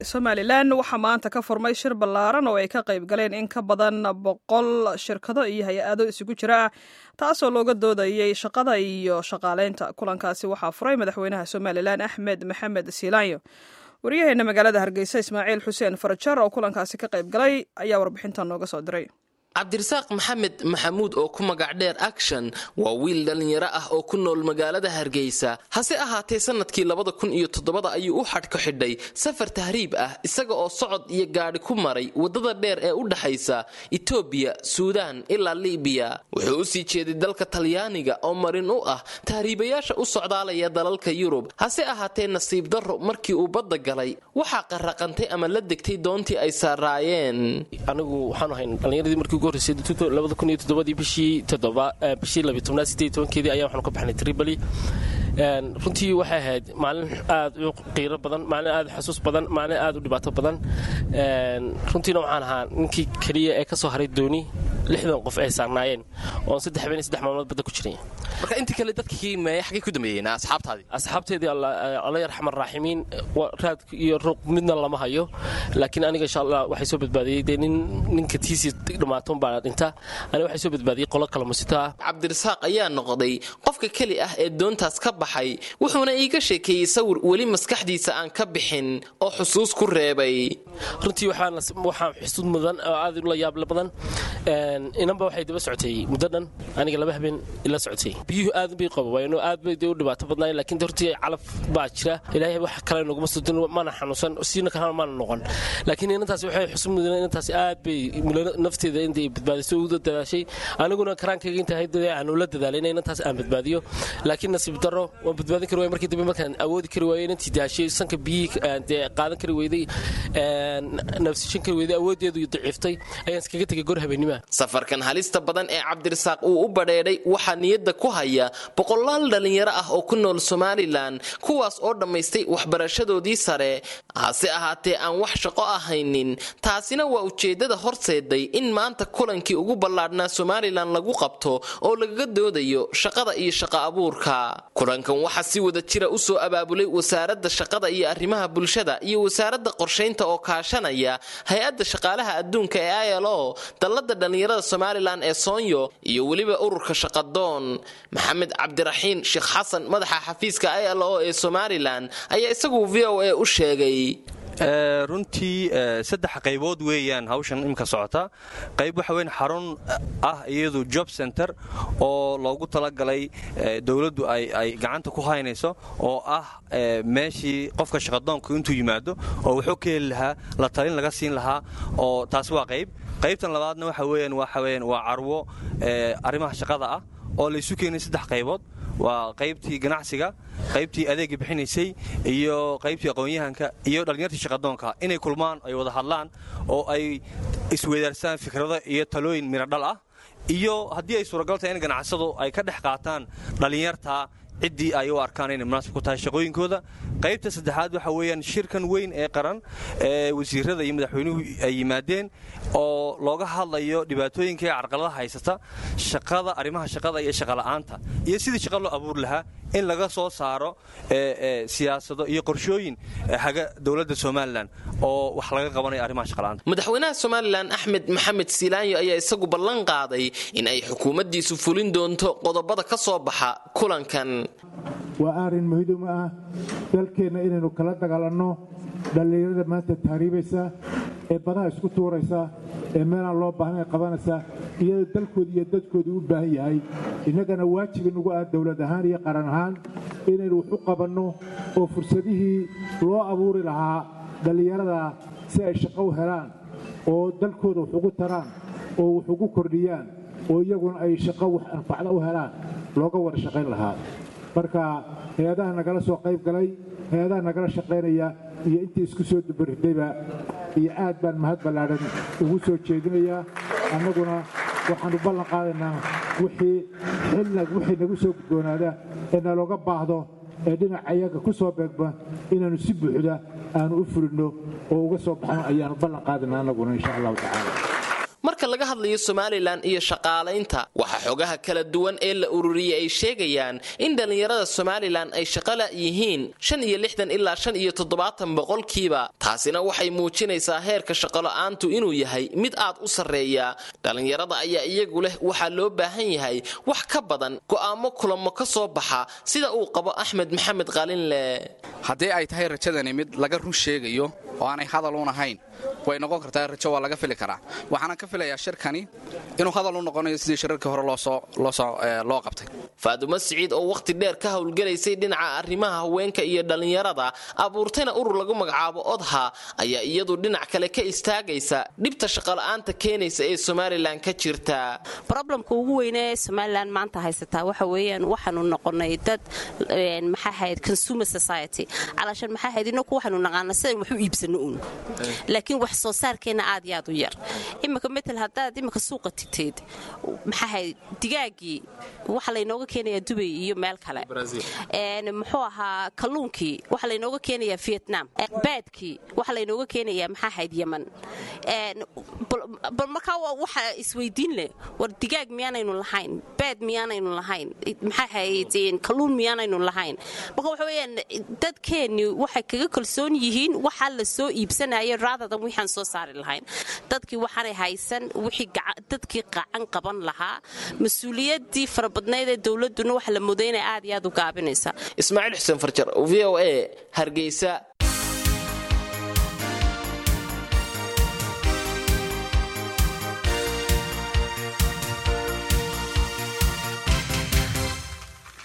somalilan waxaa maanta ka furmay shir ballaaran oo ay ka qayb galeen in ka badan boqol shirkado iyo hay-ado isugu jira ah taasoo looga doodayey shaqada iyo shaqaaleynta kulankaasi waxaa furay madaxweynaha somalilan axmed maxamed siilaanyo waryaheena magaalada hargeysa ismaaciil xuseen farajar oo kulankaasi ka qayb galay ayaa warbixintan nooga soo diray cabdirasaaq maxamed maxamuud oo ku magac dheer action waa wiil dhallinyaro ah oo ku nool magaalada hargeysa hase ahaatee sanadkii labada kun iyo toddobada ayuu u xadhka xidhay safar tahriib ah isaga oo socod iyo gaadhi ku maray waddada dheer ee u dhaxaysa etoobiya suudaan ilaa libiya wuxuu u sii jeeday dalka talyaaniga oo marin u ah tahriibayaasha u socdaalaya dalalka yurub hase ahaatee nasiib darro markii uu badda galay waxaa qarraqantay ama la degtay doontii ay saaraayeen bishii keedii ayaa waxaanu ka baxnay tribali runtii waxay ahayd maalin aad u qiiro badan maalin aad u xasuus badan maalin aad u dhibaato badan runtiina waxaan ahaa ninkii keliya ee ka soo haray dooni lixdan qof ay saarnaayeen oon saddex habeen saddex maalmood badda ku jiray marka intii kale dadkii meeye xaggay ku dambeeyeen asxaabtaadii asxaabteedii alla yarxamar raaximiin raad iyo ruuq midna lama hayo laakiin aniga insha allah waxay soo badbaadiyey dee nin ninka tiisii dhammaatoon baa dhinta aniga waxay soo badbaadiyey qolo kale musito ah cabdirasaaq ayaa noqday qofka keli ah ee doontaas ka baxay wuxuuna iiga sheekeeyey sawir weli maskaxdiisa aan ka bixin oo xusuus ku reebay runtii waxaa xusuud mudan oo aad ula yaable badan inanba waxay daba socotay muddo dhan aniga laba habeen ila socotay biyuhu aad bay qaba waayno aad bay u dhibaato badnaayeen laakiin hortii calaf baa jira ilaahay wax kale naguma sudin mana xanuunsan siina kalena mana noqon laakiin inantaasi waxay xusub mudan inantaasi aad bay nafteeda intay badbaadiso uda dadaashay aniguna karaankayga intahay aan ula dadaalay in inantaas aan badbaadiyo laakiin nasiib darro waan badbaadin kari waay markii dambe markaan awoodi kari waayey inantii daashay sanka biyihii dee qaadan kari weyday nafsishan kari weyday awooddeedu daciiftay ayaan iskaga tegay gor habeennimaa safarkan halista badan ee cabdirasaaq uu u badheedhay waxaa niyadda ku haya boqolaal dhallinyaro ah oo ku nool somalilan kuwaas oo dhammaystay waxbarashadoodii sare hase ahaatee aan wax shaqo ahaynin taasina waa ujeeddada horseeday in maanta kulankii ugu ballaadhnaa somalilan lagu qabto oo lagaga doodayo shaqada iyo shaqa abuurka kulankan waxaa si wada jira u soo abaabulay wasaaradda shaqada iyo arrimaha bulshada iyo wasaaradda qorshaynta oo kaashanaya hay-adda shaqaalaha adduunka ee ilo dallada dhallinyarada somalilan ee soonyo iyo weliba ururka shaqadoon maxamed cabdiraxiin sheekh xasan madaxa xafiiska ilo ee somalilan ayaa isagu v o a u sheegay runtii saddex qaybood weeyaan hawshan imika socota qayb waxa weyn xarun ah iyadu job center oo loogu talagalay dowladdu ay gacanta ku haynayso oo ah meeshii qofka shaqadoonku intuu yimaado oo wuxuu ka heli lahaa la talin laga siin lahaa oo taasi waa qayb qaybtan labaadna waxa weeyaan waxa weeyaan waa carwo arrimaha shaqada ah oo laysu keenay saddex qaybood waa qaybtii ganacsiga qaybtii adeega bixinaysay iyo qaybtii aqoon-yahanka iyo dhallinyartii shaqadoonka inay kulmaan ay wada hadlaan oo ay isweydaarsaan fikrado iyo talooyin miradhal ah iyo haddii ay suuragal tahay in ganacsadu ay ka dhex qaataan dhallinyarta ciddii ay u arkaan inay munaasib ku tahay shaqooyinkooda qaybta saddexaad waxa weeyaan shirkan weyn ee qaran ee wasiirada iyo madaxweynuhu ay yimaadeen oo looga hadlayo dhibaatooyinka ee carqaladaha haysata shaqada arrimaha shaqada iyo shaqola'aanta iyo sidii shaqa loo abuuri lahaa in laga soo saaro siyaasado iyo qorshooyin haga dowladda somalilan oo wax laga qabanayo arrimaha shaqala'aanta madaxweynaha somalilan axmed maxamed siilaanyo ayaa isagu ballan qaaday in ay xukuumaddiisu fulin doonto qodobada ka soo baxa kulankan waa arrin muhiim ah dalkeenna inaynu kala dagaalanno dhallinyarada maanta tahriibaysa ee badaha isku tuuraysa ee meelaan loo baahnayn qabanaysa iyadoo dalkooda iyo dadkoodu u baahan yahay innagana waajib inugu ah dowlad ahaan iyo qaran ahaan inaynu wax u qabanno oo fursadihii loo abuuri lahaa dhallinyarada si ay shaqo u helaan oo dalkooda wax ugu taraan oo wax ugu kordhiyaan oo iyaguna ay shaqo wax anfacda u helaan looga wada shaqayn lahaa marka hay-adaha nagala soo qayb galay hay-adaha nagala shaqaynaya iyo intii isku soo dubaridayba iyo aad baan mahad ballaadhan ugu soo jeedinayaa annaguna waxaannu ballan qaadaynaa wixii wixii nagu soo gudboonaada ee nalooga baahdo ee dhinaca iyaga ku soo beegma inaannu si buuxda aanu u fulinno oo uga soo baxno ayaannu ballan qaadaynaa annaguna insha allahu tacaala marka laga hadlayo somalilan iyo shaqaalaynta waxaa xogaha kala duwan ee la ururiyey ay sheegayaan in dhallinyarada somalilan ay shaqala yihiin shan iyo lixdan ilaa shan iyo toddobaatan boqolkiiba taasina waxay muujinaysaa heerka shaqola'aantu inuu yahay mid aad u sarreeya dhallinyarada ayaa iyagu leh waxaa loo baahan yahay wax ka badan go'aamo kulamo ka soo baxa sida uu qabo axmed maxamed qalinle haddii ay tahay rajadani mid laga run sheegayo oo aanay hadal un ahayn way noqon kartaa rajo waa laga fili karaa waxaana ka filayaa shirkani inuu hadal u noqonayo sidii shirarkii hore loo qabtay faadumo siciid oo wakhti dheer ka howlgalaysay dhinaca arrimaha haweenka iyo dhallinyarada abuurtayna urur lagu magacaabo odha ayaa iyadu dhinac kale ka istaagaysa dhibta shaqola'aanta keenaysa ee somalilan ka jirta roblemka ugu weyne ee somalilan maanta haysataa waxa weeyaan waxaanu noqonay dad maxaa hayd consumer society calaashan maxaa hayd inaku waxaanu naqaana sidan wax u iibsano uun laakiin wax soo saarkeenna aad iyo aad u yar imika metel haddaad imika suuqa tigtayd maxaa hayd digaagii waxa laynooga keenayaa dubay iyo meel kale muxuu ahaa kalluunkii waxa laynooga keenayaa vietnam baadkii waxa laynooga keenayaa maxaa hayd yeman bal markaa waxa isweydiin leh war digaag miyaanaynu lahayn baad miyaanaynu lahayn maxaa hayd kalluun miyaanaynu lahayn marka waxa weeyaan dadkeenni waxay kaga kalsoon yihiin waxaa la soo iibsanaya raadadan wixaan soo saari lahayn dadkii waxaanay haysan wixii dadkii qacan qaban lahaa mas-uuliyaddii farabadnayd ee dowladduna waxa la mudaynaya aad iyo aad u gaabinaysa ismaaciil xuseen farjar v o a hargeysa